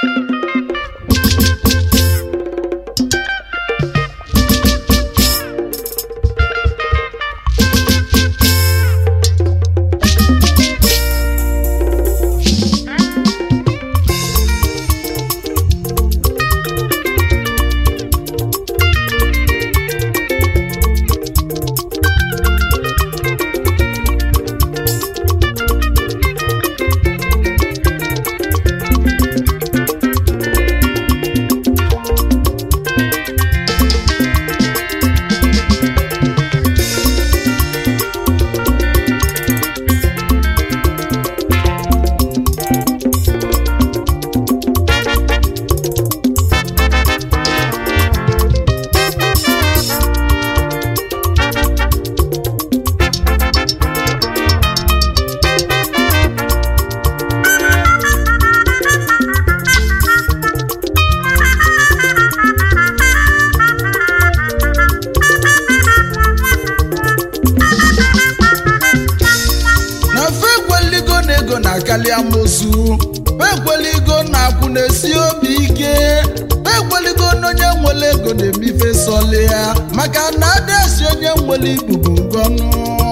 na fe ekweligo na ego na-akali amosu fe ekweligo na akwụ na-esi obi ike fe ekweligo na onye nwere ego na-emife sọli ya maka na adasi onye nwere ibubo ngọnụ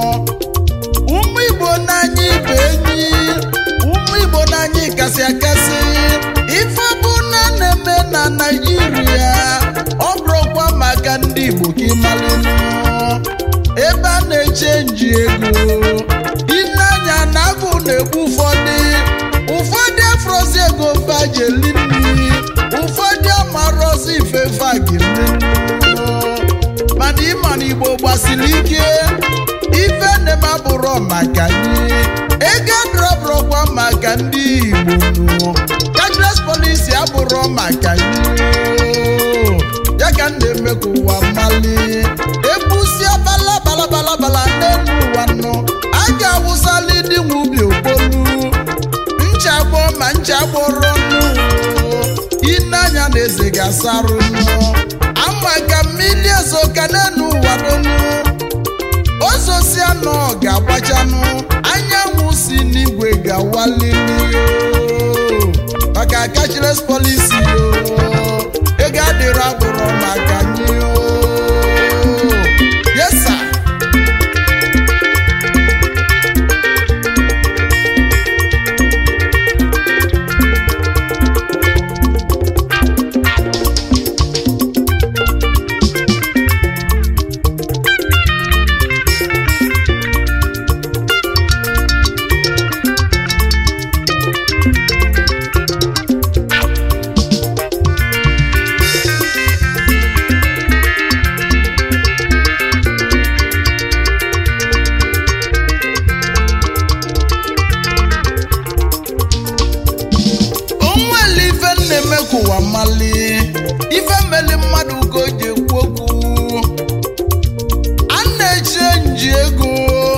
ụmụ igbo n'anya ibe enyi ụmụ igbo n'anya kasị akasị ife bụ na na-eme na naijiria ọ bụrụkwa maka ndị igbo ka ịmalụnụ ebe a na-echenji ego ineanya na agụ na-egbu ụfọdụ ụfọdụ afrozi ego fajeli nri ụfọdụ amarozi ifefe agili mana ịma na igbo gbasiri ike ife na-eme abụrọ maka anyị ego adọrọbụrọkwa maka ndị igbo nụ cashless policy abụrọ maka anyị ya ka m na-eme ka ụwa mali ebusia bala bala bala bala n'elu ụwa nọ a ga-awụsali ndị nwe ubi okpolu nchagbọ ma nchagbọrọ nụ ineanya na eze ga-asarụ nụ ama ka mmiri ezo ka n'elu ụwa donu ozosia nọ ga-agbachanụ anyanwụ si n'igwe ga-awalili o maka cashless policy o ego adịrọ abụrụ maka anyị o yes sir. onwere ife na-eme ka ụwa mali ife meli mmadụ ka o ji ekwu okwu a na-eche nji ego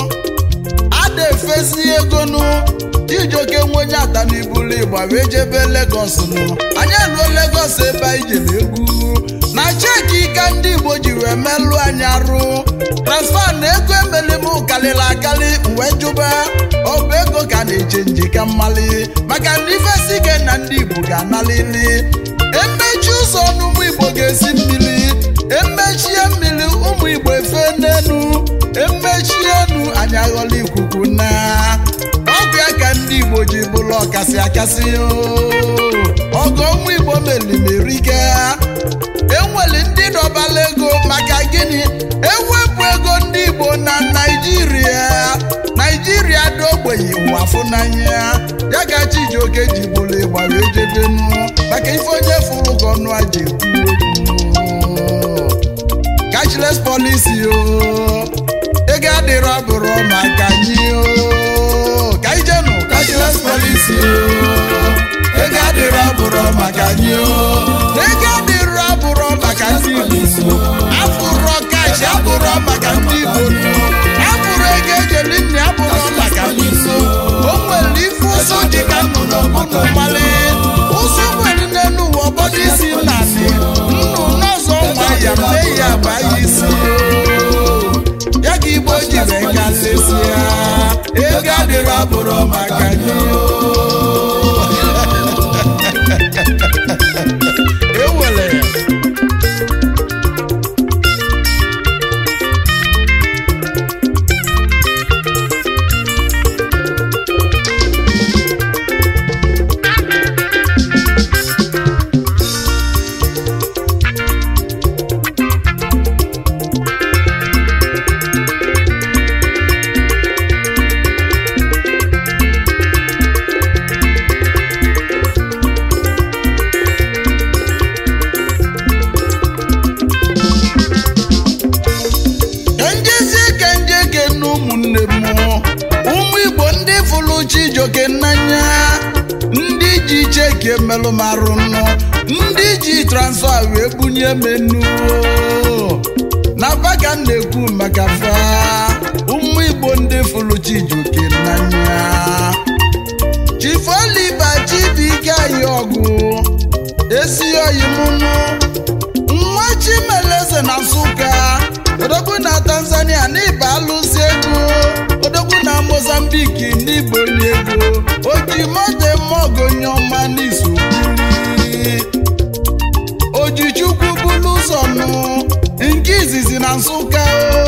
a na-efesi ego nụ ijoke nwe onye ata n'ibulu ịgba wee jebe Lagos nụ anyị eruo Lagos ebe anyị jere egwu na cheki ka ndị Igbo ji wee melụ anyị arụ transfa na ego emeli m karịrị akarị wee jụba ọ bụ ego ka a na-eche nje ka mmali maka na ife si ike na ndị Igbo ga-analili emechi ụzọ n'ụmụ Igbo ga-esi mmiri emechie mmiri ụmụ Igbo efe n'enu emechie enu anyị aghọla ikuku na ọgụ ya ka ndị Igbo ji bụrụ ọkasị akasị o. ọgụ ụmụ Igbo melimerike enwere ndị dọbala ego maka gịnị ewepụ ego ndị Igbo na Naịjirịa Naịjirịa dị ogbenye ụwa fụnanya ya ka Chijioke ji bụrụ ịgba wee jedenu maka ife onye fụrụ ka ọnụ aja ekwu okwu cashless policy o ego adịrọ bụrụ maka anyị o ka anyị jenụ cashless policy o ego adịrọ bụrụ maka anyị o ego adịrọ bụrụ maka ndị Igbo afụrọ kash abụrọ maka ndị Igbo nọ afụrụ ego ejeli nne abụrọ maka ndị Igbo o nwere ife ụzọ dị ka nnụnụ ọbụnụ mmalị ụzọ nwere n'elu ụwa ọbọdụ isi nnanị nnụ n'ọzọ nwa ya mee ya gba ya isi ya ka Igbo ji wee gasịsịa ego adịrọ abụrọ maka gị ewele ya ka njezie ka njeke na ụmụnne m ụmụ igbo ndị fụrụ chijoke n'anya ndị ji cheke melụ m arụ nọ ndị ji transfa wee bunye menu na baka na-ekwu maka fa ụmụ igbo ndị fụrụ chijoke n'anya chifoliba chibike anyị ọgụ esi oyi mụnụ nwa chimeleze na nsụka odogwu na tanzania n'ịba alụsị ego odogwu na mozambiki n'ịbụ onye ego oji moto mogonye ọma n'izu ojichukwu bulu ụzọ nụ nke izizi na nsụka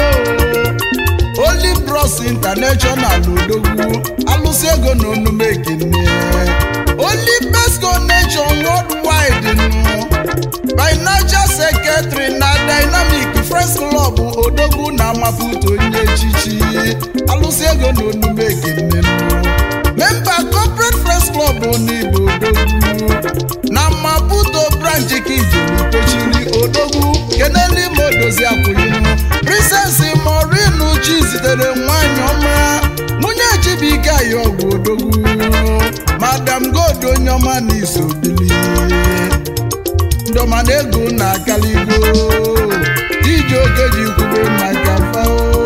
o Holy Bros International odogwu alụsị ego na onume ekene Holy Best Connection Worldwide nụ financial secretary na dynamic friends club odogwu na amaputo onye echichi alụsị ego na onume ekene memba corporate friends club n'igbo odogwu na maputo branch kijiri kwechiri odogwu keneli modozi akwụyinu princess morinu chi zitere nwanyị ọma nwunye chibike ayi ọgwụ odogwu madam god onye ọma na isobili ndọma na ego na akaligo iji oge ji kwube maka fao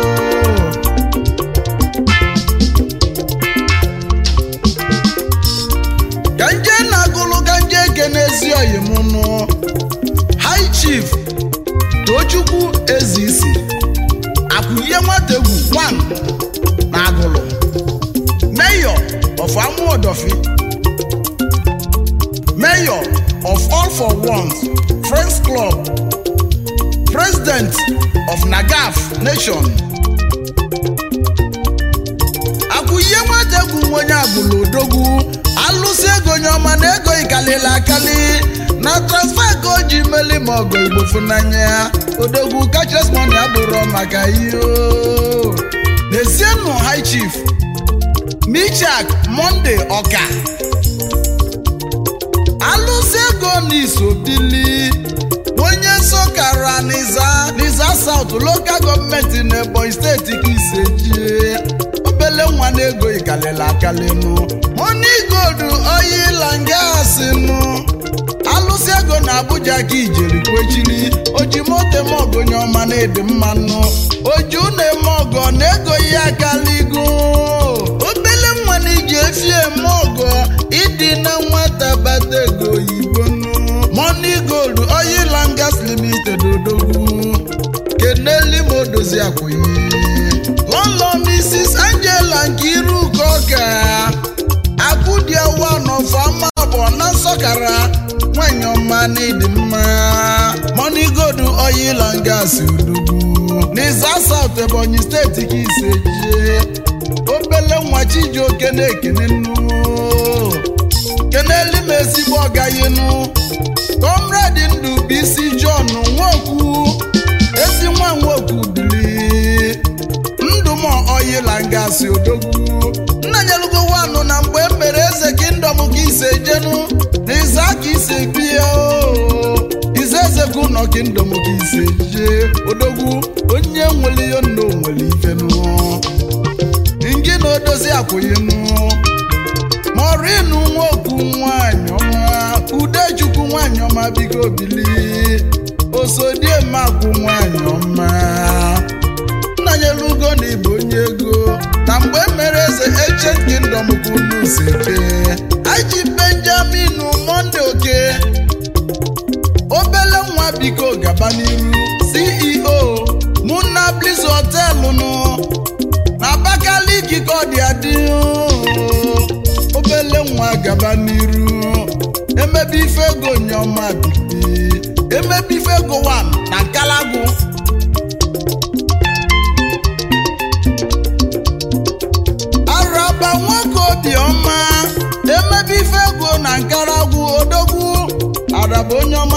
ka nje na-agụlụ ka nje kenezi oyi m nụ high chief tochukwu ezisi akwụlie nwategwu wan na agụlụ mayor of amuodofi mayor of all for ones friends club president of nagaf nation akwụye nwategwu nwe onye agbụrụ odogwu alụsị ego nye ọma na ego ikalili akali na transfa ka o ji meli ma ọgọ igbo funanya ya odogwu kachasị mọni abụrụ maka ihe o. n'ezienụ high chief michak monde ọka alụsị ego n'isobili onye sokara n'iza n'iza saut lokal gọọmenti n'ebonyi steeti ka isejie obele nwa na ego ikalili akalinu moni gold oyila ngasinụ alụsị ego na abuja ka ijeri kwechiri oji moto eme ọgụ onye ọma na ịdị mmanụ oji ụnọ eme ọgọ na ego ya akaligo obele nwa na iji efi eme ọgọ ịdị na nwata bata ego oyibo nụ money gold oil and gas limited odogwu keneli ma odozi akwụnye lọlọ mrs angela nke iru ụka ọka akwụdiawa n'ọfama bụ na nsọkara nwanyị ọma na ịdị mma money gold oil and gas odogwu n'iza south ebonyi steeti ka ise jie obele nwa chijioke na-ekene nnu keneli m ezigbo ọgayinu comrade ndụ bụ isi john nwokwu ezi nwa nwokwu bili ndụmọ oyila ngasị odogwu nna nyelugo wanụ na mgbe e mere eze kingdom ka ise jenu na iza ka ise bie o ize eze ka ụnọ kingdom ka ise jee odogwu onye nwere ihe nna onwere ifenu ngị na odozi akwụyinu morinu nwokwu nwanyị ọma udechukwu nwanyị ọma biko bili osodiemakwu nwanyị ọma nnanyelugo na ịbụ onye ego na mgbe e mere eze eche kingdom ka unu seke aji benjamin monde oke obele nwa biko gaba n'iru ceo muna bliss họtelụ nụ na abakaliki ka ọ dị adị obele nwa gaba n'iru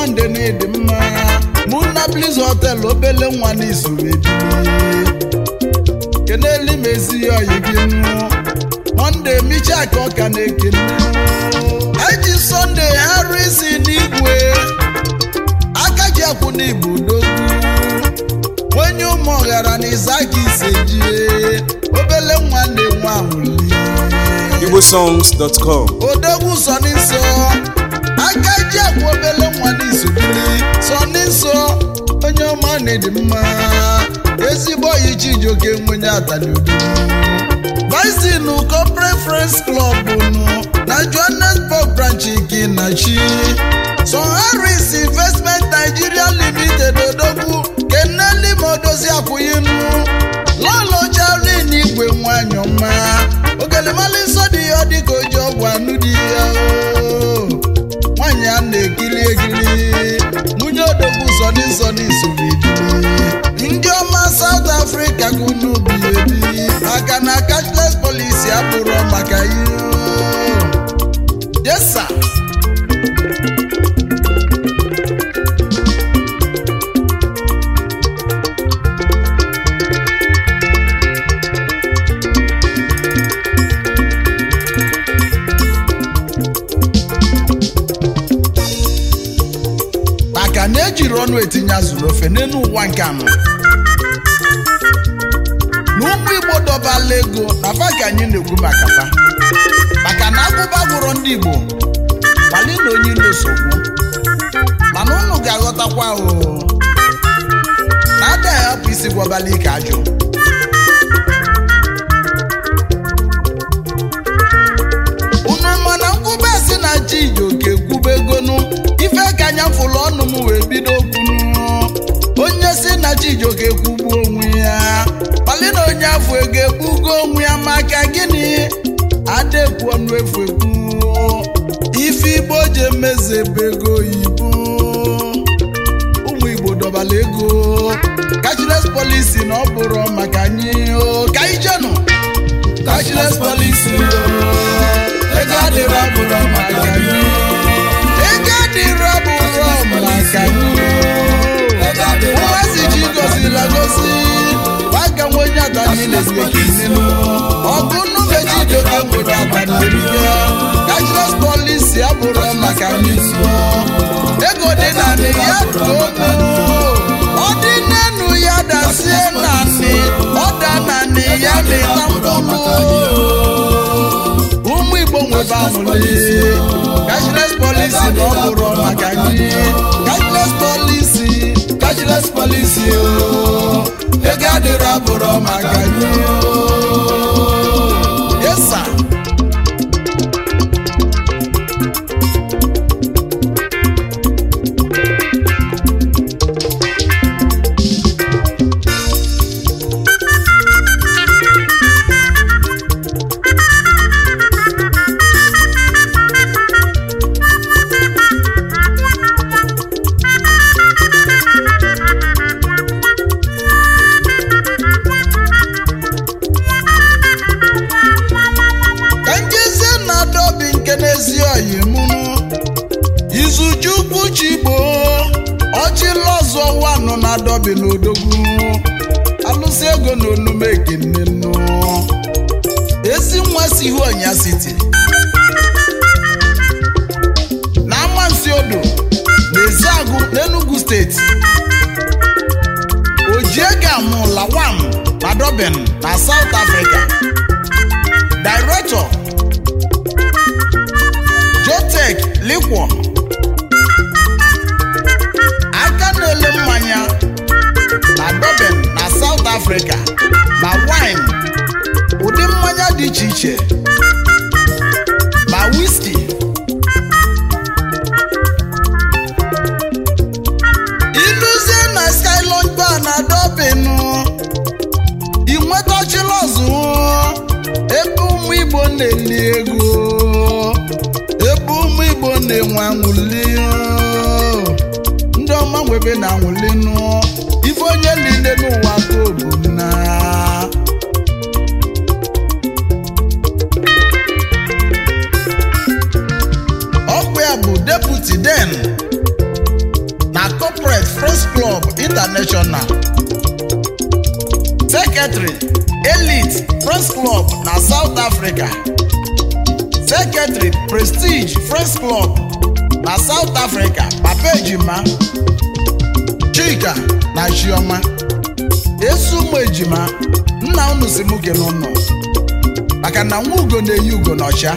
monde na ịdị mma mụ na bliz hotel obele nwa n'izuru ebili keneli mezi oyi gị nụ monde micha ka ọka na-ekene eji sọnde harisi n'igwe aka ji akwụ n'igbo dogwu onye ụmụ ọghara na izaki isejie obele nwa na-enwe ahụli igbosongs.com odogwu sọni nsọ aka ji akwụ obele nwa n'izugiri sọni nsọ onye ọma na-edi mma ezigbo oyi chijoke nwenye atani odogwu Visin Corporate Friends Club nụ na Johannesburg branch gị na chi Son Harris Investment Nigeria Limited odogwu keneli modozi akwụyinụ lọlọ Charlin igwe nwanyị ọma ogelemali nsọ dị ya dịka oji ọgwụ anụ dị ya o nwanyị a na-ekiri ekiri nwunye odogwu sọni nsọni soro ebili ndị ọma South Africa ka unu bi ebi maka na cashless policy abụrụ maka ihe yesa maka na ejiri ọnụ etinye azụrụ ofe n'elu ụwa nke anọ na ụmụ igbo dọbala ego na fa ka anyị na-ekwu maka fa maka na agụba gwụrụ ndị igbo kpali na onye ilo sogbu mana unu ga-aghọtakwa o na ada ahapụ isi gwabala ike ajụ unu mana nkwube si na chi ijoke kwube egonu ife ka anya fụlụ ọnụ m wee bido kwunu onye si na chijoke kwugbuo onwe ya kpali na onye afọ ego ekpugo onwe ya maka gịnị adekwu ọnụ efu ekwu ife igbo ji emezebe ego oyibo ụmụ igbo dọbala ego cashless policy na ọ bụrụ maka anyị o ka anyị jenụ cashless policy o ego adịrọ bụrụ maka anyị ego adịrọ bụrụ maka anyị ụmụazị ji gozila gozi aka nwe onye atani na-esi ekinenu ọgụ nnumeji doke nwere atani ya cashless policy abụrụ maka anyị ego dị narị ya too ọ dị n'enu ya dasie naanị ọ da naanị ya mịta mkpụrụ ụmụ igbo nwebe amụli cashless policy na ọ bụrụ maka anyị cashless policy cashless policy o ego adịrọ abụrụ maka anyị yesa ka njezie na adobi nke n'ezi oyi mụnụ izuchukwu chigbo ọchịlọzọ wanụ na adobi n'odogwu alụsị ego na onume ekenenụ ezi nwa si ihu ọnya siti na amansi odo na eziagụ n'enugu steeti ojiegam lawam na dobin na south africa Director Jotech Liquor aka na-ele mmanya na Durban na South Africa na wine ụdị mmanya dị iche iche ma whisky iluzie na Skyline Bar na Durban ị nwetachila ọzụ ebe ụmụ igbo na-eli ego ebe ụmụ igbo na-enwe anwụli ndị ọma nwebe na anwụli nụ ife onye niile n'ụwa ka obu na ọkwa ya bụ deputy den na corporate friends club international secretary elite friends club na south africa secretary prestige friends club na south africa papa ejima chika na chioma ezi ụmụ ejima nna unu si mụ kene ụnụ maka na nwa ugo na-eyi ugo n'ọcha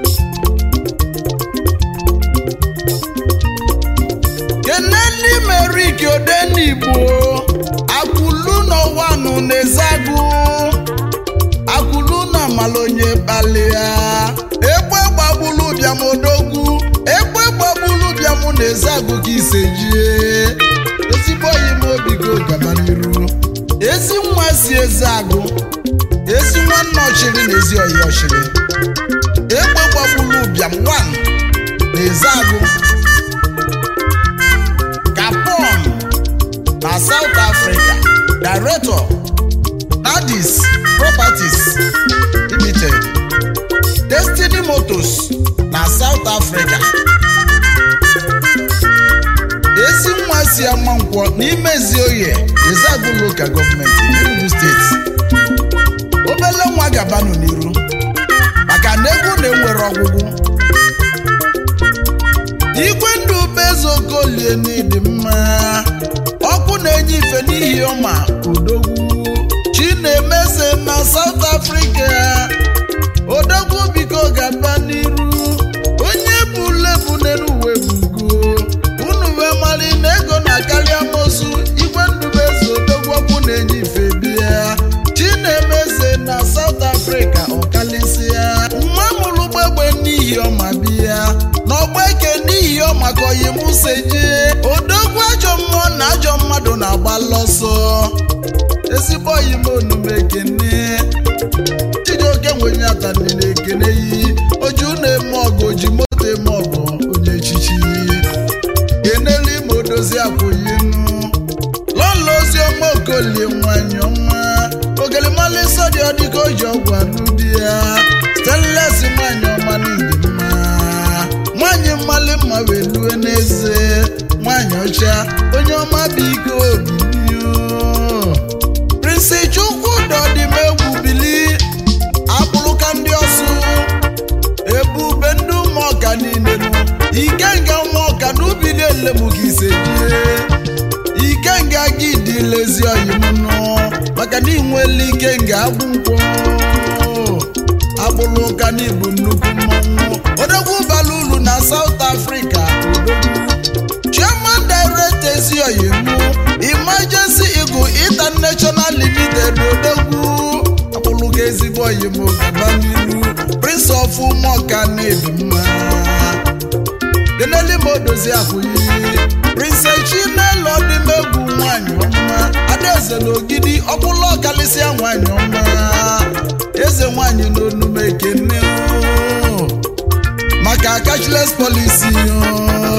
kene ndị meriki odenigbo akwụlu n'ọwanụ na-ezagụ akwụlu na malonye kpalia egbe gbagbulu bịam odogwu egbe gbagbulu bịam na-ezagụ ka isejie ezigbo oyi m obi go gaba n'iru ezi nwa si eze agụ ezi nwanne ọchịrị na ezi oyi ọchịrị egbe gbagbulu bịam wan na eze agụ Gabon na South Africa Director Nadis Properties Limited Destiny Motors na South Africa ezi nwa si ama nkwọ n'ime Ezioye Ezeagu Local Government Enugu State obele nwa gabanụ n'iru maka na egwu na-enwere ọgwụgwụ igwe ndụ bezokolie n'ịdị mma ọkụ na-enye ife n'ihi ọma odogwu chinemeze na South Africa odogwu biko gaba n'iru onye bụ n'eluwe bugo unu wee mali na ego na-akarị amosu igwe ndụ bezo odogwu ọkụ na-enye ife bịa chinemeze na South Africa ọkalịsịa nwa mụrụ gbegbe n'ihi ọma bịa n'ọgba eke n'ihi ọma ka oyi musa jee odogwu ajọ mmụọ na ajọ mmadụ na-agba lọsọ ezigbo oyi m onume ekene chijioke nwenye atani na ekene yi oju na-eme ọgụ oji moto eme ọgụ onye echichi kenelu ime odozi akwụyinu lọlọ ozi ọma okolie nwanyị ọma ogelimali sọdị ọdịka oji ọgwụ anụ di ya stanles nwanyị ọma n'ịdị mma nwanyị mmali mma wee lue n'eze nwanyị ọcha onye ọma biko bilio prinsi chukwu dọdịmegwu bili akpụrụka ndị ọsụ ebube ndị ụmụọka niile nụ ikenga ụmụọka n'ubi niile mụ ka ise jie ikenga gị dị lezi oyimnụ maka na inwele ikenga agwụ nkwọ agbụrụ ụka n'ibu nnukwu mmọnwụ odogwu bara ulu na South Africa odogwu chairman director ezioyimu emergency eagle international limited odogwu akpụrụga ezigbo oyimo gaba n'iru prince of ụmụọka na-ebi mma deneli ma odozi akwụyi prince chinelo dịmegwu nwanyị ọma adaeze na ogidi ọkpụlụ ọkalịsịa nwanyị ọma eze nwanyị n'onume ekene o. maka cashless policy o.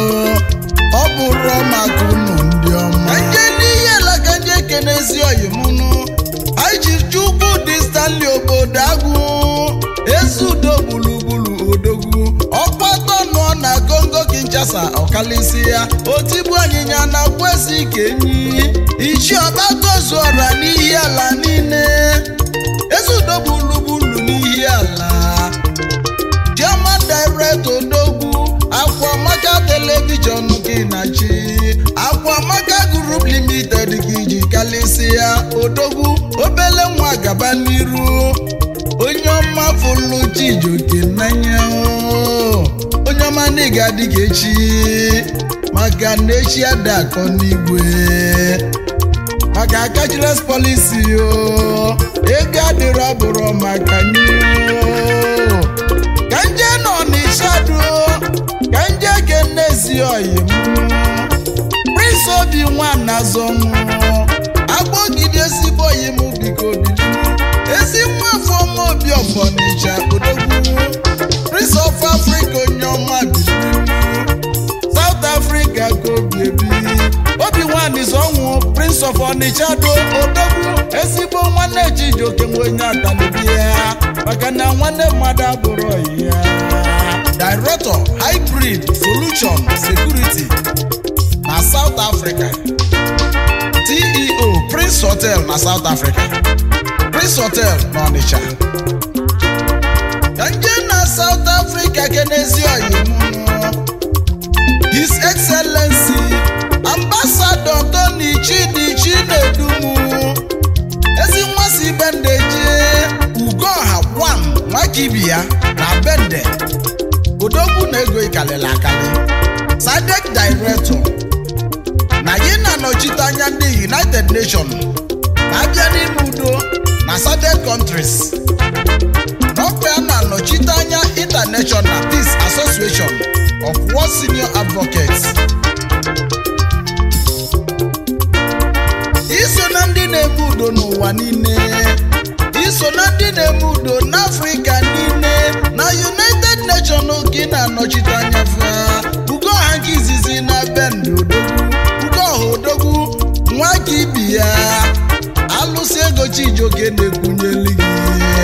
ọ bụrụ maka unu ndị ọma nje n'ihe alaka nje ekene ezi oyimunu anyị ji chukwu dị stanley obodo agwụ ezi udo gburugburu odogwu ọkpọtọ nọ na kongo kinshasa ọkalịsị ya otigbu anyịnya na kwesị ka enyi ichi ọgbatozuọra n'ihi ala niile ezi udo gburugburu n'ihi ala German director odogwu akwamaka telivishọn gị na chi akwamaka group limited gị ji kalịsịa odogwu obele nwa gaba n'iru onye ọma fụlụ chijoke n'anya o. onye ọma na ịga adịghị echi maka na echi ada akọ n'igwe maka cashless policy o ego adịrọ bụrụ maka nye o. ka nje nọ n'ishadu ka nje kenezi oyi m prince obi nwana zọnụ agbọgide ezigbo oyi m biko bido ezi nwa afọ ọma obi ọfọnịcha odogwu prince of africa onye ọma bido south africa ka obi ebi obi nwanyị zọnwụ prince of onitsha do odogwu ezigbo nwanne chijioke nwe onye atalibi ya maka na nwanne mmadụ abụrụ ọyị ya director hybrid solution security na south Africa CEO Prince Hotel na South Africa Prince Hotel na Onitsha ka nje na South Africa kenezi oyimunu His Excellency Ambassador Tony Chidi Chinedumu ezi nwa si bende jee Ugoha Wam Nwakibia na bende odogwu na ego ikalili akali sadek director na gị na-anọchite anya ndị united nations na-abịa n'ime udo na sadek countries n'ọkwa ya na-anọchite anya international peace association of world senior advocates iso na ndị na-eme udo n'ụwa niile iso na ndị na-eme udo n'afrịka niile na united nations gị na-anọchite anya fa ugoha nke izizi na bend odogwu ugoha odogwu nwa ka ibi ya alụsị ego chijioke na-ekwunyeli gị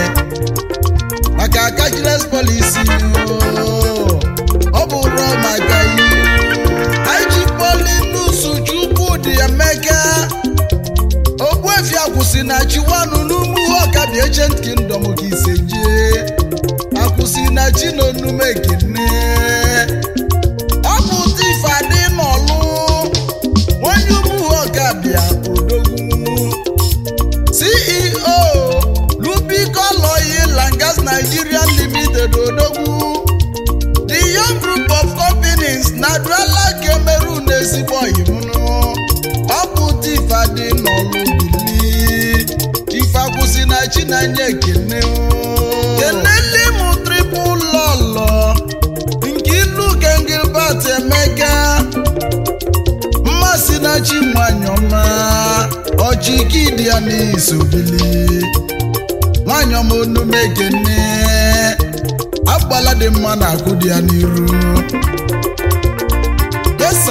maka cashless policy o, ọ bụrụ maka ihe iji polinus chukwudị emeka ogbuefi akwụsị na chiwanụ n'umu ọkabi ancient kingdom ka ise jee akwụsị na chinonume kene ọ bụ tifadị n'ọlụ onye umu ọkabịa odogwu ceo lubico oil and gas nigeria limited odogwu the young group of companies na duala cameroon ezigbo oyimunu ọ bụ tifadị n'ọlụ bili ifakwụsị na chinanye ekene kenele m tripụl lọlọ nke ilu gengilbert emeka mmasị na chi nwanyị ọma ọchịkidi ya n'isobili nwanyị ọma onume ekene agbala dị mma na akụ dị ya n'iru yesa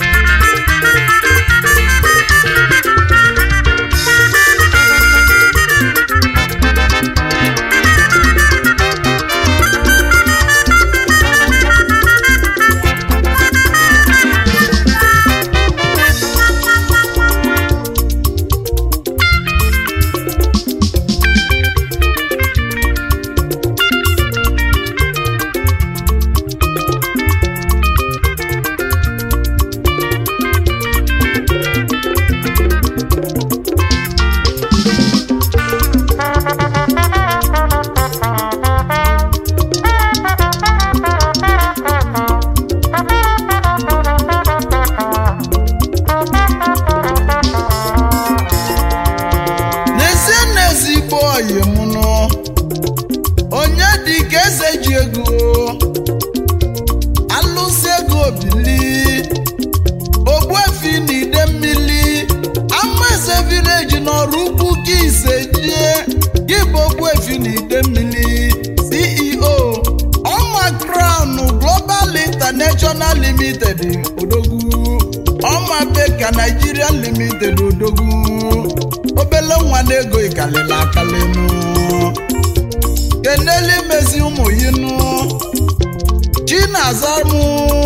n'ezie n'ezigbo oyi m nụ onye dị ka eze ji ego alụsị ego bili ogbuefi na ide mmiri ama eze vileji n'ọrụ ukwu ka ise jie gị bụ ogbuefi na ide mmiri ceo ọma crown global international limited odogwu ọma beka nigeria limited odogwu obele nwa na-ego ikalili akalinu keneli mezi ụmụ yinu chinazamụ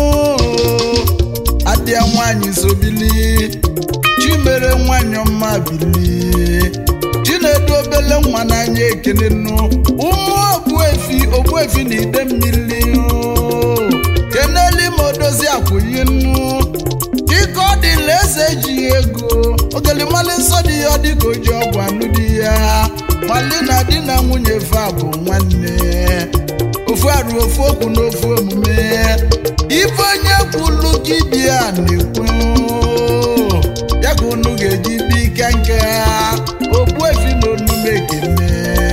adịa nwanyị sobili chimere nwanyị ọma bili chinedu obele nwa n'anya ekene nnu ụmụ ogbuefi ogbuefi na ide mmiri keneli ma odozi akwụyi nnu dịka ọ dịla eze ji ego ogelimali nsọ dị ya dịka o ji ọgwụ anụ di ya mali na di na nwunye fa bụ nwanne ofu arụ ofu okwu na ofu omume ife onye kwulu gị bịa na-ekwu ya ka unu ga-eji bi ike nke ha ogbuefi na onume ekene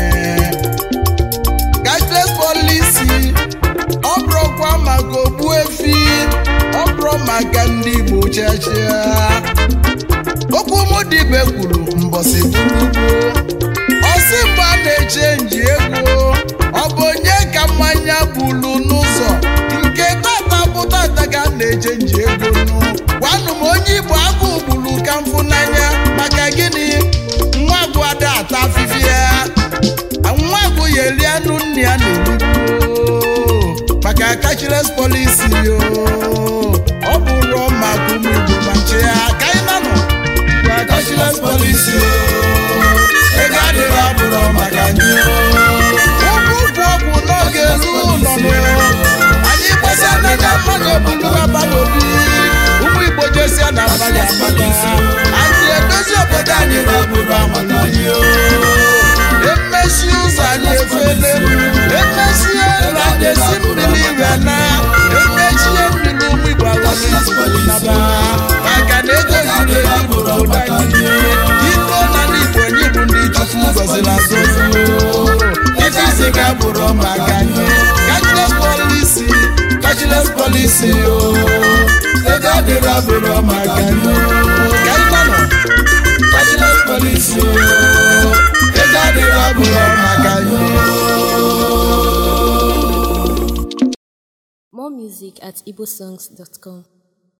cashless policy ọ bụrụkwa maka ogbuefi ọ bụrụ maka ndị igbo chachia okwu mụ dibe kwuru mbọsị bụrugbo ọsị mgbe a na-eche nji ego ọ bụ onye ka mmanya bulu n'ụzọ nke tata bụ tata ka a na-eche nji ego nụ gwanụ m onye igbo agụ gburu ka mfụ n'anya maka gịnị nwa agwụ ada ata afịfịa ya nwa agwụ ya eri anụ nne ya na-erigbu maka cashless policy yo ọ bụrụ maka ụmụ igbo ma nche ya ebulugaba n'obi ụmụ igbo jesia na abaghị amaka anyị edozi obodo anyị n'obodo amaka anyị o. emesi ụzọ anyị efele emesie ụlọ anyị esi mmiri iwe na emechie mmiri ụmụ igbo agwụnaba maka na ego ziri ezi bụ obodo anyị iko na ndị igbo anyị bụ ndị chukwu gọziri agọzi ife isi ga bụrụ maka anyị cashless policy cashless policy o ego adịrọ bụrụ maka anyị ka anyị gbanọ cashless policy o ego adịrọ bụrụ maka anyị More music at igbosongs.com.